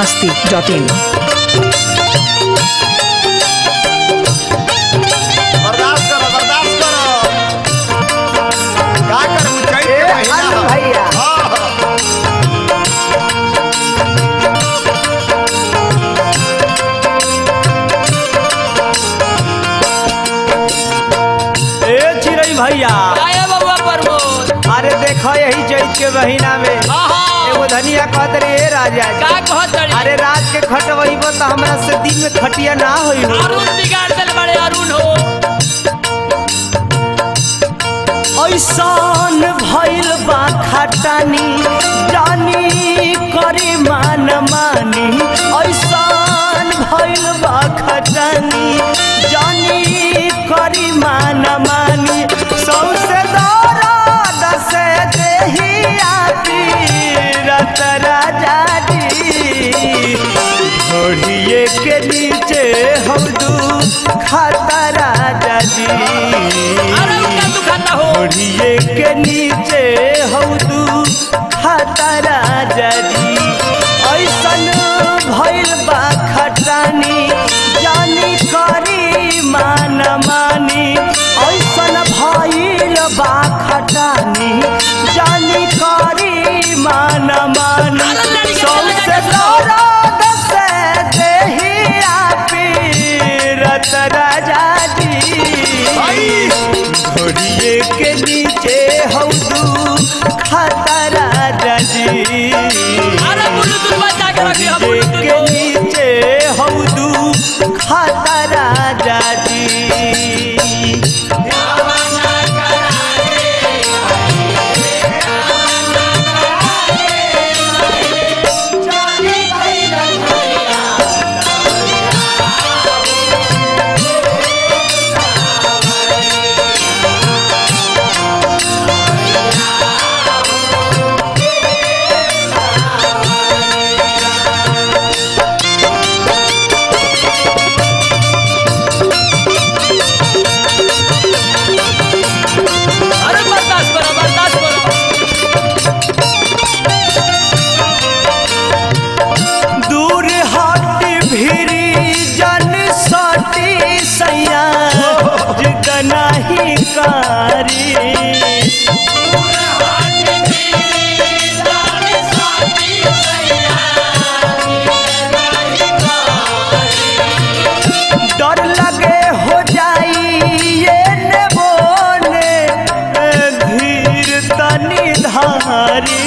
masti.in. बर्दाश्त करो बर्दाश्त करो का करूं चैत के महीना अरे ह। भैया। हाँ, हाँ। ए चिरई भैया आए बबुआ प्रमोद अरे देखो यही चैत के महीना में आहा एगो धनिया कहत रे ए राजा जी। का कहत रे अरे रात के खटवही तो हमरा से दिन में खटिया ना होई हो अरुण बिगाड़ दिल बड़े अरुण हो ऐसान भइल बा खटानी जानी करे मान मानी ऐसान भइल बा खटानी जानी करे मान मानी सौसे दौराद से देहिया पीरत राजा जी घोड़िए के नीचे हम दू खाता राजा जी अरे उनका तू खाता हो घोड़िए के नीचे हौदू खाता राजा जी ऐसन भइल बा खटानी जानी करी मान मानी ऐसन भइल बा खटानी जानी करी मान मानी अरे लड़की के सौसे लगा के दौराद से देहिया पीरत राजा जी घोड़िए के नीचे हौदू खाता राजा जी अरे ब्लूटूथ बजा के रखी हो घोड़िए ब्लूटूथ के हो। नीचे हौदू खाता राजा जी अरे बर्दाश्त करो बर्दाश्त करो दूर हट भिरी जन सटी सैया नहीं कारी डर लगे हो जाई ये ने बोने धीर तनी धारी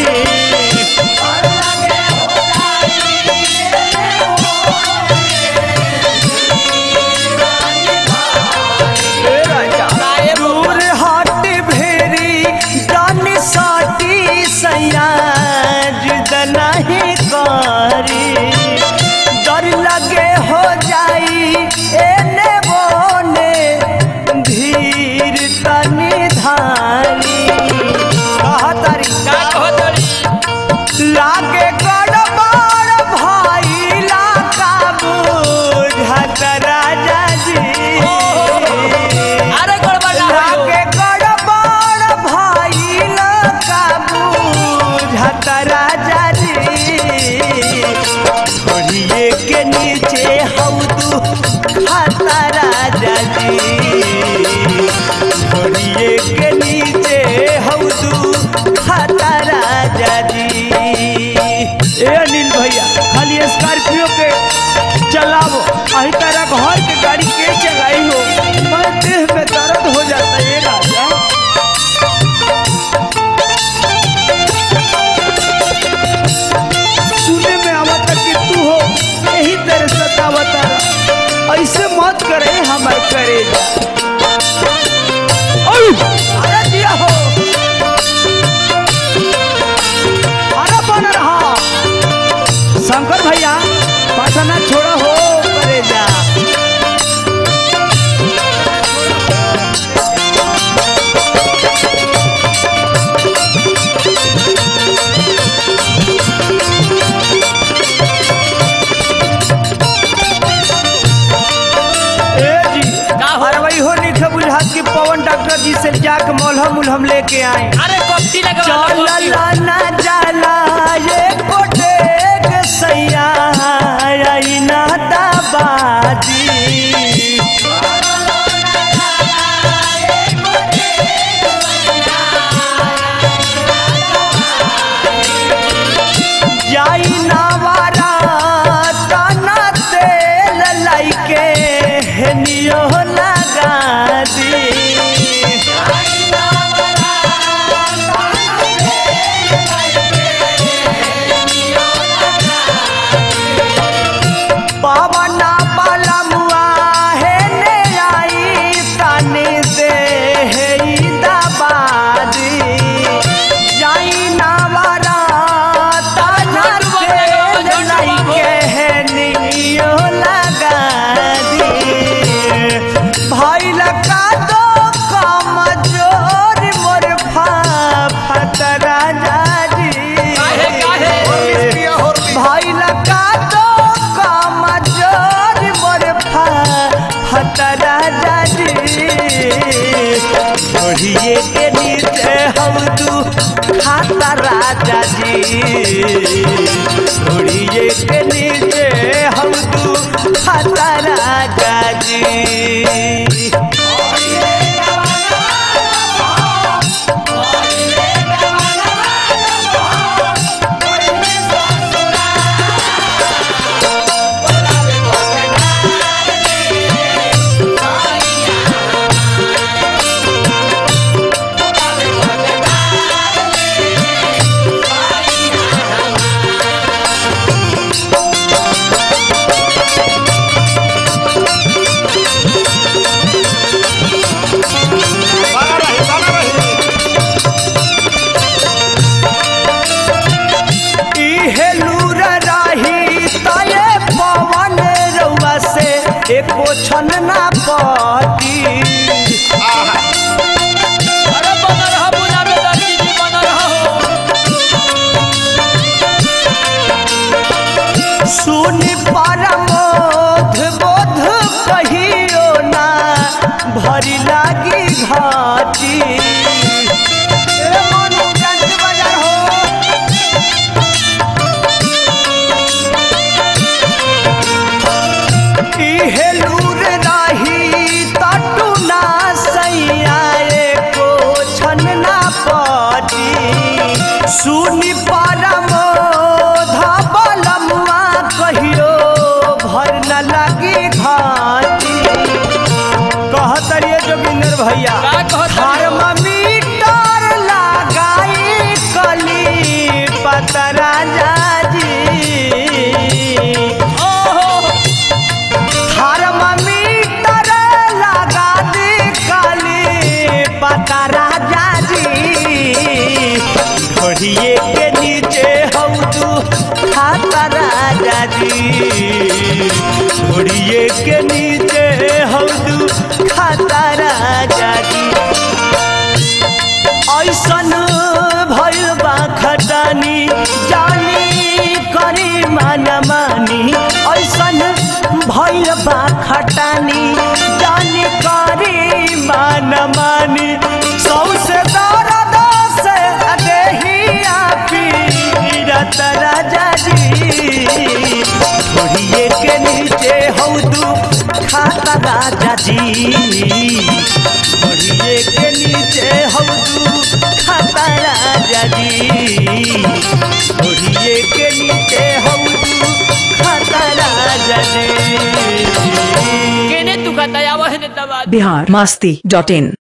दूर हट भेरी डन साटी सयाज नहीं कारी डर लगे हो जाई एने बोने धीर तनी धारी कहा तारी का कहत रे लागे गड़बड़ भइला का बुझत राजा जी अरे गड़बड़ ना हो लागे गड़बड़ भइल का बुझत राजा जी घोड़िए के नीचे हौदू खाता राजा जी घोड़िए के नीचे हौदू खाता राजा जी ए अनिल भैया खाली स्कॉर्पियो के चलाओ अही तरह घर के गाड़ी के चलाई हो मैं देह में दर्द हो जाता है राजा सुने में आवता कि तू हो यही तरह सतावता ऐसे मत करे हमार करे अरे दिया हो अरे बन रहा शंकर भैया पटना छोड़ा हो करे जा ए जी का हो? अरे भाई हो नहीं बुझात कि पवन डॉक्टर जी से जाके मलहम उलहम लेके आए अरे कॉफी लगा चल ना जाला ये कोटे के सैया राजा जी घोड़िए के नीचे हम तू खाता राजा जी बना रही बना रही इहे लूर राही तये पवन रउआ से एको छन ना पटी आहा अरे बना रहा बुला में दर्जी जी बना रहा हो सुनि परमोध बोध कहियो ना भरी लागी घाटी ए मनु जंत बजार हो इहे लूर राही तटू ना सैया एको छन ना पटी सुनि परमो धबलमुआ कहियो भर न लगी घाटी कहत रे जोगिंदर भैया का कहत रे? थर्मामीटर लगाई कली पतरा जाजी ओहो थर्मामीटर लगा दी काली पता राजा जी घोड़िए के नीचे हम तू खाता राजा जी घोड़िए के नीचे हम तू खाता राजा जी ऐसन भइल बा खटानी जानी करी माना मानी ऐसन भइल बा खटानी जानी करी माना मानी सौसे दर्द से देहिया पीरत राजा जी घोड़िए के नीचे हौ तू खाता राजा जी घोड़िए के नीचे हौ तू खाता राजा जी घोड़िए के नीचे हौ तू खाता राजा जी केने तू कहता है वह ने दबा बिहार मस्ती डॉट इन